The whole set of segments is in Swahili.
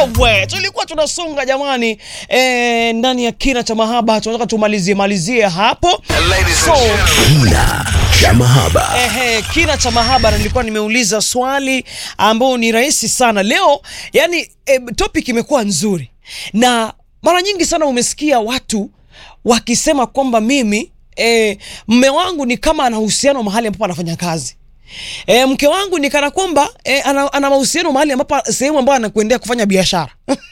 wewe, tulikuwa tunasonga jamani, eh, ndani ya kina cha mahaba, tunataka tumalizie malizie hapo so, Kina cha mahaba. Ehe, kina cha mahaba, na nilikuwa nimeuliza swali ambao ni rahisi sana leo. Yani e, topic imekuwa nzuri, na mara nyingi sana umesikia watu wakisema kwamba mimi e, mme wangu ni kama ana uhusiano mahali ambapo anafanya kazi. E, mke wangu ni kana kwamba e, ana, ana mahusiano mahali ambapo sehemu ambayo anakuendea kufanya biashara.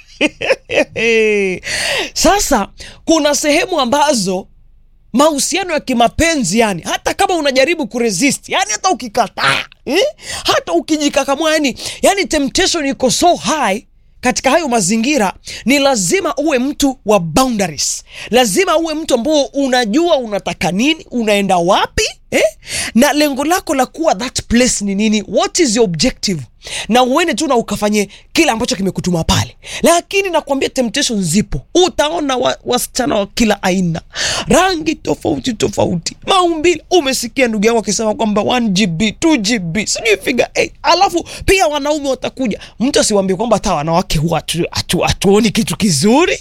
Sasa kuna sehemu ambazo mahusiano ya kimapenzi yani, hata kama unajaribu kuresist yani, hata ukikataa eh? hata ukijikakamua yani, yani temptation iko so high katika hayo mazingira, ni lazima uwe mtu wa boundaries, lazima uwe mtu ambao unajua unataka nini, unaenda wapi eh? na lengo lako la kuwa that place ni nini, what is your objective, na uende tu na ukafanye kile ambacho kimekutuma pale. Lakini nakwambia temptation zipo, utaona wa, wasichana wa kila aina, rangi tofauti tofauti, maumbile. Umesikia ndugu yangu akisema kwamba 1GB 2GB sijui figa 8, alafu pia wanaume watakuja. Mtu asiwambie kwamba hata wanawake huwa hatu- hatu- hatuoni kitu kizuri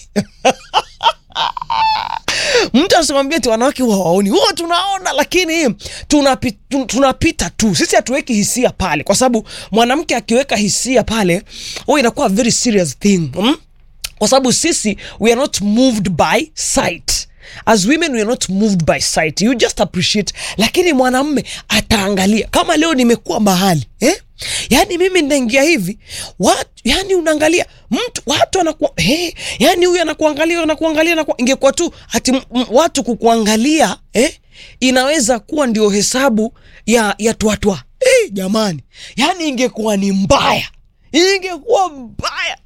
mtu asimwambie ti wanawake huwa waoni, huwa tunaona, lakini tunapi, tu- tunapita tu. Sisi hatuweki hisia pale, kwa sababu mwanamke akiweka hisia pale, huwa inakuwa very serious thing mm? kwa sababu sisi we are not moved by sight as women we are not moved by sight you just appreciate lakini mwanamme ataangalia kama leo nimekuwa mahali eh? yaani mimi ninaingia hivi watu, yani unaangalia mtu watu wanakuwa hey, yani huyu anakuangalia anakuangalia anakuwa, ingekuwa tu ati m- m- watu kukuangalia eh? inaweza kuwa ndio hesabu ya ya twatwa hey, jamani yani ingekuwa ni mbaya ingekuwa mbaya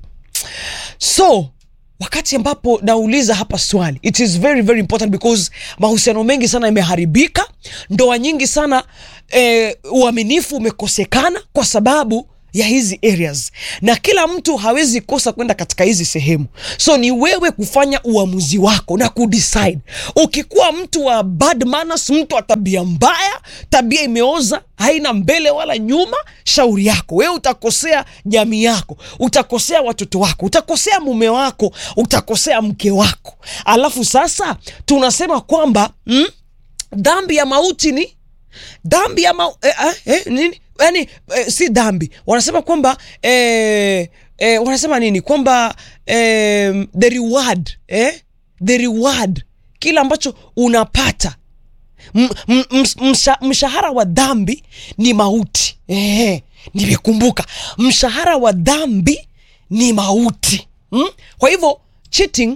so wakati ambapo nauliza hapa swali it is very very important because mahusiano mengi sana yameharibika ndoa nyingi sana eh, uaminifu umekosekana kwa sababu ya hizi areas na kila mtu hawezi kosa kwenda katika hizi sehemu so ni wewe kufanya uamuzi wako na kudecide ukikuwa mtu wa bad manners mtu wa tabia mbaya tabia imeoza haina mbele wala nyuma shauri yako wewe utakosea jamii yako utakosea watoto wako utakosea mume wako utakosea mke wako alafu sasa tunasema kwamba mm, dhambi ya mauti ni dhambi ya mau, eh, eh, eh, nini yani eh, si dhambi wanasema kwamba eh, eh, wanasema nini kwamba eh, the reward eh, the reward kile ambacho unapata M- m- ms- msha- mshahara wa dhambi ni mauti eh, nimekumbuka mshahara wa dhambi ni mauti mm? kwa hivyo cheating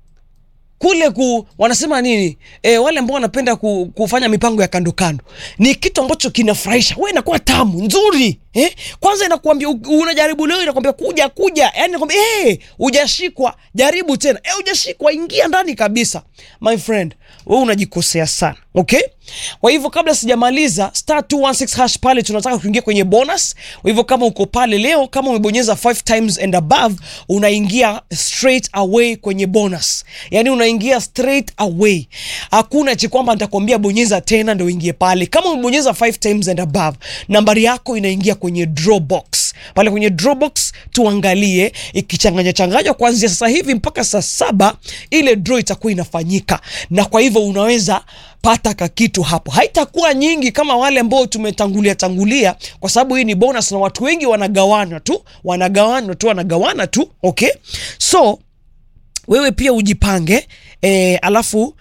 kule ku wanasema nini e, wale ambao wanapenda ku, kufanya mipango ya kando kando ni kitu ambacho kinafurahisha we inakuwa tamu nzuri eh? kwanza inakuambia u- unajaribu leo inakwambia kuja kuja yani inakwambia hey, ujashikwa jaribu tena hey, ujashikwa ingia ndani kabisa my friend we unajikosea sana okay kwa hivyo kabla sijamaliza star 216 hash pale tunataka kuingia kwenye bonus kwa hivyo kama uko pale leo kama umebonyeza 5 times and above unaingia straight away kwenye bonus yani unaingia straight away hakuna chi kwamba nitakwambia bonyeza tena ndo uingie pale kama umebonyeza 5 times and above nambari yako inaingia kwenye draw box pale kwenye draw box tuangalie ikichanganya changanywa kuanzia sasa hivi mpaka saa saba ile draw itakuwa inafanyika na kwa hivyo unaweza pata kakitu hapo haitakuwa nyingi kama wale ambao tumetangulia tangulia kwa sababu hii ni bonus na watu wengi wanagawana tu wanagawana tu wanagawana tu okay so wewe pia ujipange e, alafu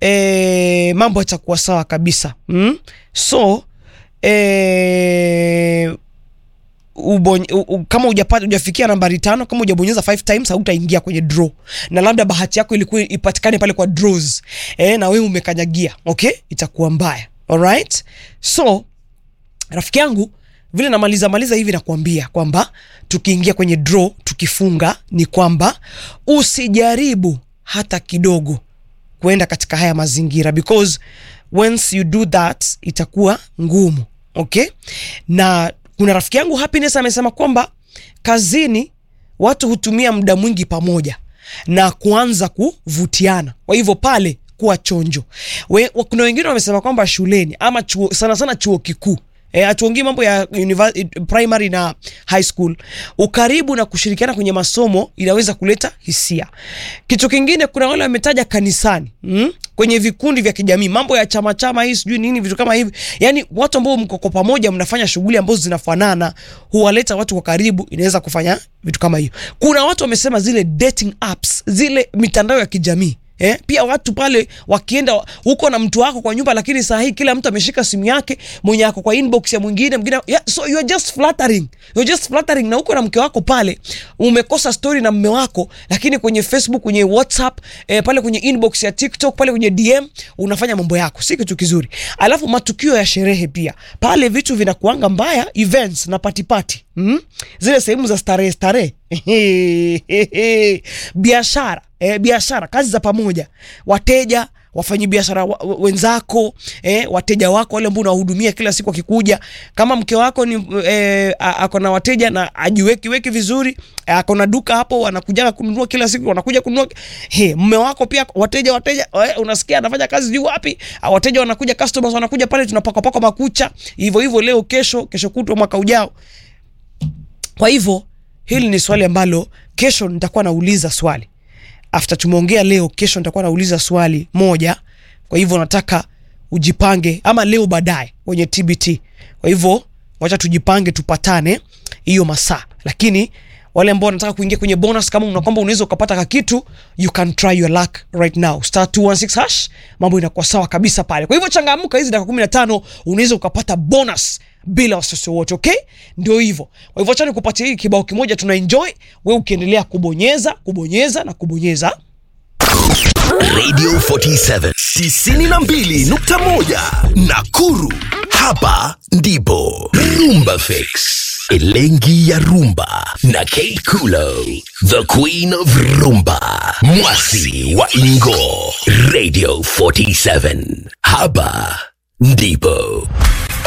e, mambo yatakuwa sawa kabisa mm? so e, ubony, u, u, kama ujapata ujafikia nambari tano kama ujabonyeza 5 times hautaingia kwenye draw na labda bahati yako ilikuwa ipatikane pale kwa draws e, na wewe umekanyagia okay itakuwa mbaya alright so rafiki yangu vile namaliza maliza hivi nakuambia kwamba tukiingia kwenye draw tukifunga ni kwamba usijaribu hata kidogo kuenda katika haya mazingira because once you do that itakuwa ngumu okay na kuna rafiki yangu happiness amesema kwamba kazini watu hutumia muda mwingi pamoja na kuanza kuvutiana kwa hivyo pale kuwa chonjo We, wa- kuna wengine wamesema kwamba shuleni ama chuo, sana sana chuo kikuu eh, hatuongei mambo ya univer- primary na high school. Ukaribu na kushirikiana kwenye masomo inaweza kuleta hisia. Kitu kingine, kuna wale wametaja kanisani mm? kwenye vikundi vya kijamii, mambo ya chama chama hii sijui nini, vitu kama hivi, yani watu ambao mko kwa pamoja mnafanya shughuli ambazo zinafanana, huwaleta watu kwa karibu, inaweza kufanya vitu kama hiyo. Kuna watu wamesema zile dating apps, zile mitandao ya kijamii Eh, pia watu pale wakienda huko na mtu wako kwa nyumba, lakini saa hii kila mtu ameshika simu yake, mwenye ako kwa inbox ya mwingine mwingine, yeah, so you are just flattering, you are just flattering. Na huko na mke wako pale, umekosa story na mme wako, lakini kwenye Facebook, kwenye WhatsApp, eh, pale kwenye inbox ya TikTok, pale kwenye DM unafanya mambo yako, si kitu kizuri. Alafu matukio ya sherehe pia pale, vitu vinakuanga mbaya, events na party party, mm? zile sehemu za starehe starehe biashara eh, biashara, kazi za pamoja, wateja wafanyi biashara wa, wa- wenzako eh, wateja wako wale ambao unawahudumia kila siku akikuja, kama mke wako ni eh, a- ako na wateja na ajiweki weki vizuri eh, ako na duka hapo, wanakuja kununua kila siku, wanakuja kununua he, mme wako pia wateja wateja eh, unasikia anafanya kazi juu wapi, ah, wateja wanakuja, customers wanakuja pale, tunapaka paka makucha hivyo hivyo, leo kesho, kesho kutwa, mwaka ujao. Kwa hivyo hili ni swali ambalo kesho nitakuwa nauliza swali after tumeongea leo, kesho nitakuwa nauliza swali moja. Kwa hivyo nataka ujipange, ama leo baadaye kwenye TBT. Kwa hivyo wacha tujipange, tupatane hiyo masaa, lakini wale ambao wanataka kuingia kwenye bonus, kama una kwamba unaweza ukapata kakitu, you can try your luck right now, star 216 hash, mambo inakuwa sawa kabisa pale. Kwa hivyo changamka, hizi dakika 15 unaweza ukapata bonus bila wasiwasi wote, okay? Ndio hivyo. Kwa hivyo acha nikupatie hii kibao kimoja, tuna enjoy wewe ukiendelea kubonyeza kubonyeza na kubonyeza Radio 47 92.1 Nakuru. Hapa ndipo Rumba Fix. Elengi ya Rumba na Kate Kulo, the Queen of Rumba, Mwasi wa Ingo. Radio 47. Hapa ndipo